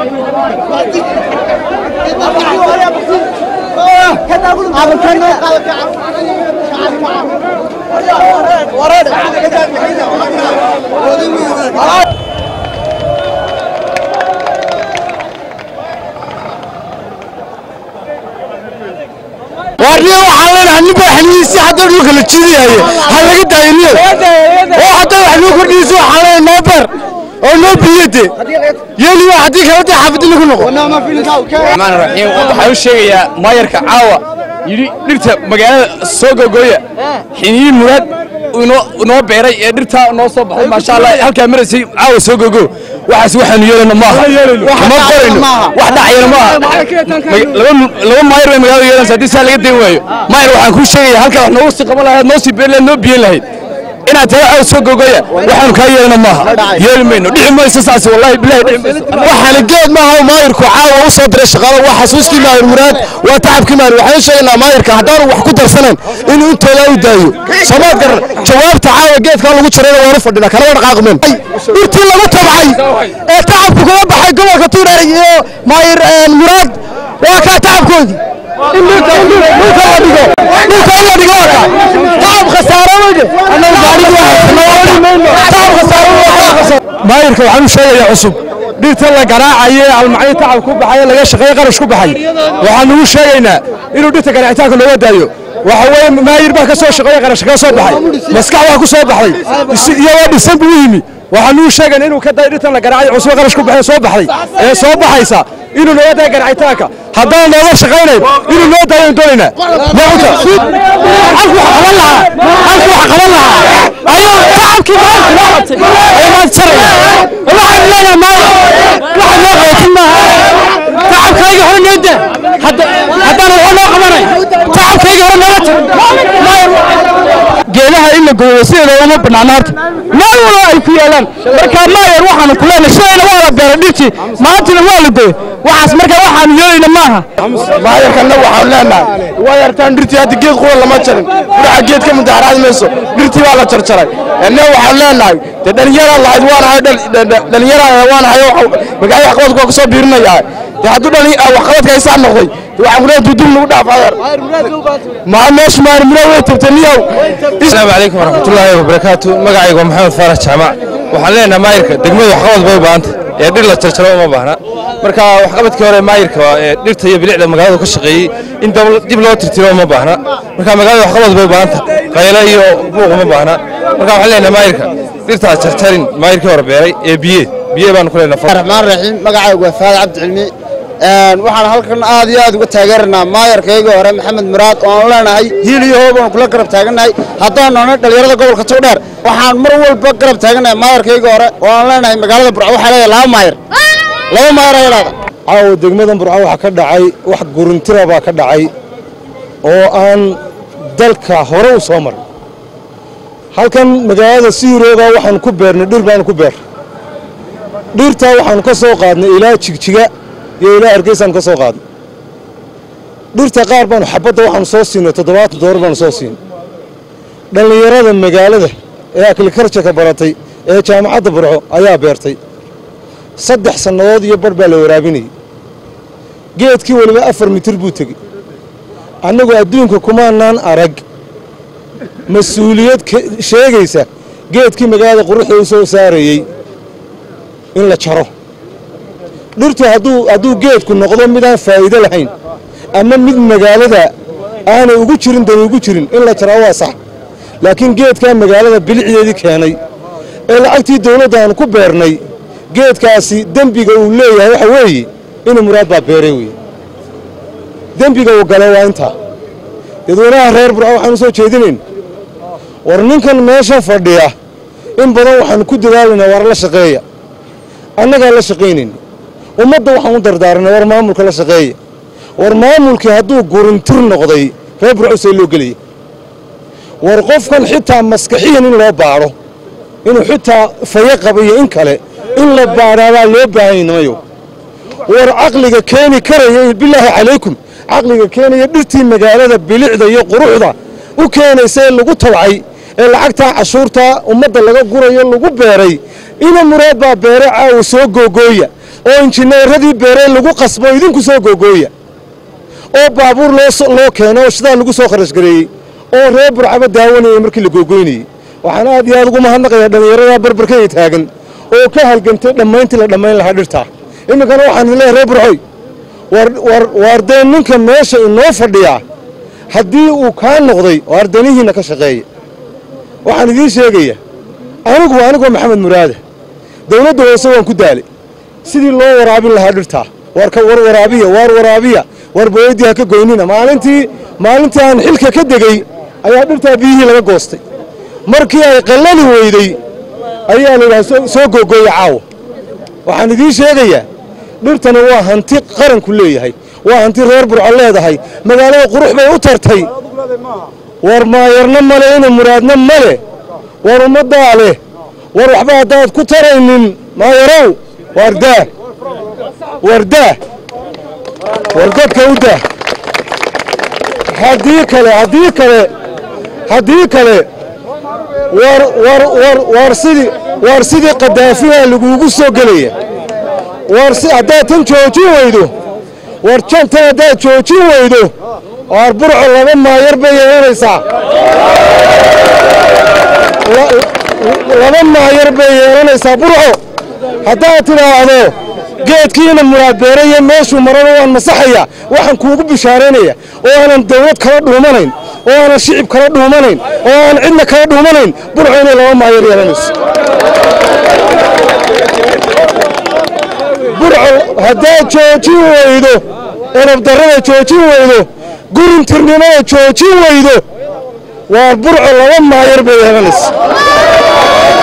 warniyo waxaa leenahay ninba xaniisi hadda dhulka la jiidayaye ha laga daayiniyo oo hadda wax noo kordhiyeysa waxaa leenahay noo beer oo noo biyade yeliyo haddii kale dee xaafadda lagu noqo الرحمن الرحيم waxaan u sheegayaa maayarka caawa yidhi dhirta magaalada soo gogooya xiniyi muraad inoo inoo beeray ee dhirtaa noo soo baxday maasha allah halkaa maraysay caawa soo gogo waxaas waxaanu yeelana maaha ma qorayno wax dhacayana maaha Mag- laba laba maayar bay magaalada yeelanaysa haddii saa laga dayn waayo maayar waxaan kuu sheegayaa halkaa wax noogu sii qaban lahayd noo sii beeri lahayd noo biyen lahayd inaad tahay caawa soo gogoya waxaanu kaa yeelana maaha yeeli mayno dhici mayso saas wallahi bilahi dhici mayso waxaana geed maaha oo maayirku caawa u soo diray shaqaalo waa xasuuskii maayir muraad waa tacabkii maayir waxaan sheegaynaa maayirka haddaanu wax ku darsanayn inuu intooda u daayo soomaad garan jawaabta caawa geedkaa lagu jirayna waanu fadhina kala warqaaqmeen dhirtii lagu tabcay ee tacabku kaga baxay gobolka tuureer iyo maayir muraad waa kaa tacabkoodii in dhulka in dhulka la dhigo dhulka in la dhigo waa kaa tacab khasaaro weyde annaga gaadhigi waa haysana tacab khasaaro weyde maayirka waxaan u sheegayaa cusub dhirta la garaacaye almacni tacab ku baxay laga shaqeeye qarash ku baxay waxaan ugu sheegaynaa inuu dhirta garaacitaanka looga daayo waxa weeye maayir baa ka soo shaqeeye qarash kaga soo baxay maskax baa ku soo baxday isi- iyagoo dhisan buu u yimi waxaan ugu sheegaynaa inuu ka dayo dhirtan la garaacay cusub qarash ku baxay soo baxday ee soo baxaysa inuu nooga dayo garaacitaanka haddaan nooga shaqaynayn inuu noo daayo doonaynaa maanta halku wax qaban lahaa halku wax qaban lahaa ayuu tacabkii maanta loo qabtay ayuu maanta saraya waxaan leenahay maanta waxa noo qabatin maaha tacabkayga hore noo daa haddaan waxba noo qabanay tacabkayga hore nooga tag geedaha in la gooyo sideeda uma banaana horta meel walba ay ku yaalaan marka maayer waxaanu ku leenahay sidayna waa la beeray dhirtii maantina waa la gooyo waxaas marka waxaanu yeelayna maaha maayarkanna waxaanu leenahay waa yartaan dhirtii hadda geed qura lama jarin waxa geed ka mudaharaad mayso dhirtii waa la jarjaray enne waxaanu leenahay dee dhalinyara lahayd waanahay dhalinyara waanahay magaalada waxqabadku waa kusoo biirinayaa dee hadduu dhali waxqabadka aysaa noqday dee waxaan kuleeyahay dudul nagu dhaafayar maa meesha maayar mura way tabtay niyow asalaamu calaykum waraxmatullaahi wabarakaatu magacaygu waa maxamed faarax jaamac waxaan leenahay maayirka degmadu waxqabad bay u baahanta ee dhir la jarjaro uma baahna marka waxqabadkii hore maayirka waa ee dhirta iyo bilicda magaalada ka shaqeeyey in dab- dib loo tirtiro uma baahna marka magaalada waxqabad bay u baahanta qayle iyo buuq uma baahna marka waxaan leenahay maayirka dhirtaas jarjarin maayirkii hore beeray ee biye biye baanu ku leenahay الرحمن الرحيم magacaygu waa faad cabdi cilmi een waxaan halkan aad iyo aad uga taageeranaa maayarkayga hore maxamed muraad oo aan leenahay hiil iyo hoob aan kula garab taagannahay haddaan noonay dhalinyarada gobolka togdheer waxaan mar walba garab taagannahay maayarkayga hore oo aan leenahay magaalada burco waxaa leedahay laba maayar laba maayar ayaa leedahay caawa degmadan burco waxaa ka dhacay wax guruntira baa ka dhacay oo aan dalka hore u soo marin halkan magaalada siirooga waxaan ku beernay dhir baan ku beer dhirtaa waxaanu ka soo qaadnay ilaa jigjiga iyo ilaa hargeysaan ka soo qaadnay dhirta qaar baanu xabadda waxaanu soo siinay toddobaatan doolar baanu soo siinay dhallinyarada magaalada ee aklikarjaka baratay ee jaamacadda burco ayaa beertay saddex sannadood iyo bar baa la waraabinayay geedkii weliba afar mitir buu tegey annagu adduunka kumaanaan arag mas-uuliyad ka- sheegaysa geedkii magaalada quruxda u soo saarayey in la jaro dhirtu hadduu hadduu geedku noqdo midaan faa'iido lahayn ama mid magaalada aanay ugu jirin dani ugu jirin in la jaraa waa sax laakiin geedkaa magaalada bilicdeedii keenay ee lacagtii dawladda aan ku beernay geedkaasi dembiga uu leeyahay waxa weeye inuu muraad baa beeray weye dembiga uu galo waa intaa dadweynaha reer burco waxaan u soo jeedinayn war ninkan meesha fadhiya in badan waxaan ku dadaalayna war la shaqeeya annagaa la shaqaynayna ummadda waxaan u dardaaranay war maamulka la shaqeeya war maamulkii hadduu gurintir noqday reer burco see loo gelaya war qofkan xitaa maskaxiyan in loo baadho inuu xitaa fayo qaba iyo in kale in la baadhaabaa loo baahanymayo war caqliga keeni karaya bilaahi calaykum caqliga keenaya dhirtii magaalada bilicda iyo quruxda u keenaysa ee lagu tabcay ee lacagtaa cashuurtaa ummadda laga gurayo lagu beeray ina muraad baa beere caawa soo googooya oo injineeradii beerey lagu qasbo idinku soo googooya oo baabuur loo keeno oo shidaal lagu soo kharash gareeyey oo reer burcaba daawanayay markii la googoynayey waxaan aad iyo aad ugu mahadnaqayaa dhallinyaradaa barbarkaya taagan oo ka halgantay dhammayntii la dhammayn lahaa dhirtaa iminkana waxaan leeyahay reer burcoy waar dee ninka meesha inoo fadhiyaa haddii uu kaa noqday waar danihiinna ka shaqeeya waxaan idiin sheegaya anigu anigoo maxamed muraade dawladda hoose waan ku daalay sidii loo waraabin lahaa dhirtaa waar ka war waraabiya waar waraabiya waar booyadii ha ka goynina maalintii maalintii aan xilka ka degey ayaa dhirtaa biyihii laga goostay markii ay qallali weyday ayaa la yidhaha soo googooya caawa waxaan idiin sheegayaa dhirtani waa hanti qaranku leeyahay waa hanti reer burco leedahay magaalada qurux bay u tartay war maayarna male ina muraadna male war ummaddaa leh war waxba haddaad ku taraynin maayarow waardaa wardaa war dadka u daa haddii kale haddii kale haddii kale war war war war sidii war sidii qadaafiha laguugu soo gelaya war si haddaad tan joojin weydo war jantan haddaad joojin weydo waar burco laba maayar bay yeelanaysaa laba maayar bay yeelanaysaa burco haddaad tidhaahdo geedkiina muraad beeraya meeshuu marana waan masaxaya waxaan kuugu bishaaraynaya oo aanan dawlad kala dhuumanayn oo aanan shicib kala dhuumanayn oo aanan cidna kala dhuumanayn burco inay laba maayar yeelanayso burco haddaad joojin weydo erabdarrada joojin weydo gurintirnimada joojin weydo waa burco laba maayar bay yeelanaysa